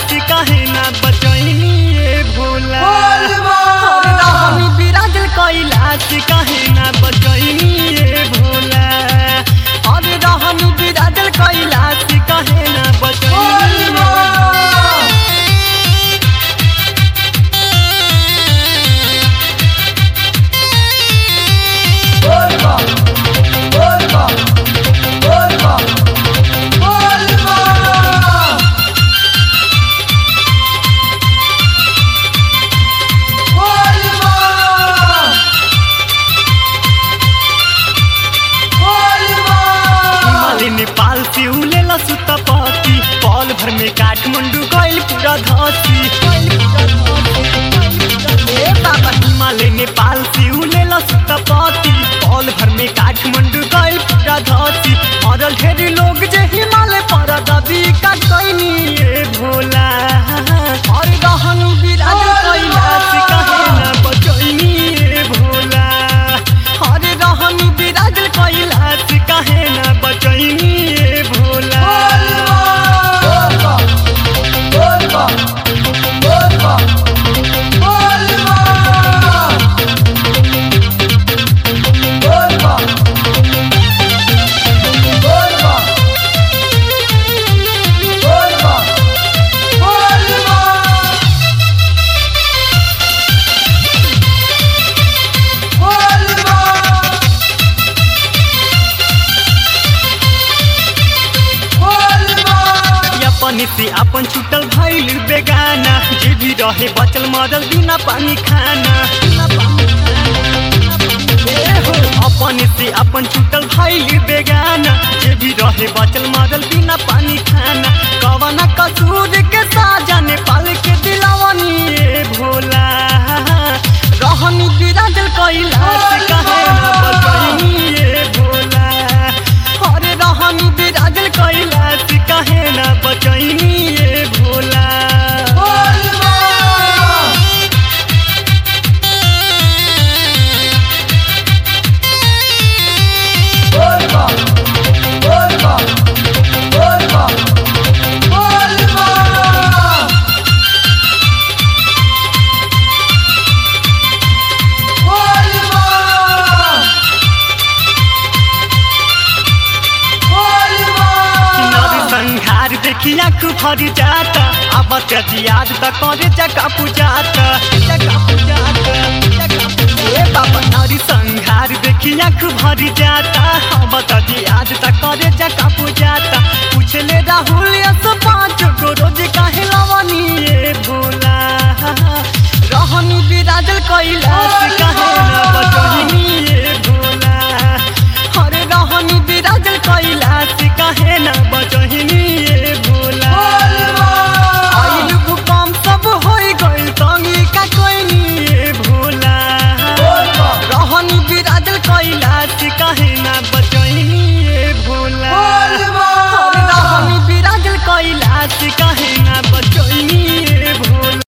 से काहे ना बचैनी ए भोला बोल बा। अरे रहनी बिराजल कैला से काहे ना बचैनी ए भोला अरे रहनी बिराजल कैला से काहे ना बचैनी ए भोला। हिमालय नेपाल से उलेला सुतपति पल भर में काठमांडू गइल पूरा धसी ए बाबा हिमालय नेपाल से उलेला सुतपति पल भर में काठमांडू गइल पूरा धसी मरल ढेर लोग जे हिमालय पर दबी का कैनी ए भोला और रहन विराज कैलाश कहे ना बचैनी ए भोला हरे रहन विराज कैलाश कहे ना बचैनी ए भोला अपन से अपन छुटल भइल बेगाना जे भी रहे बचल मरल बिना पानी खाना ए हो, अपन से अपन छुटल भइल बेगाना जे भी रहे बचल मरल बिना पानी खाना कवना कसूर के साजा नेपाल के दिलावनी ए भोला रहनी बिराजल कैलाश कहे ना बचैनी ए भोला अरे रहनी बिराजल कैलाश कहे ना बचैनी ए भोला नर संहार देखी आँख भर जाता अब याद त करे जगह पुजाता जगह पुजाता ए बाबा नर संहार देखी आँख भर जाता अब याद त करे जगह पुजाता पूछले राहुल यस पाँच गो रोज काहे लवनी ए भोला रहनी बिराजल कैलाश काहे ना बचनी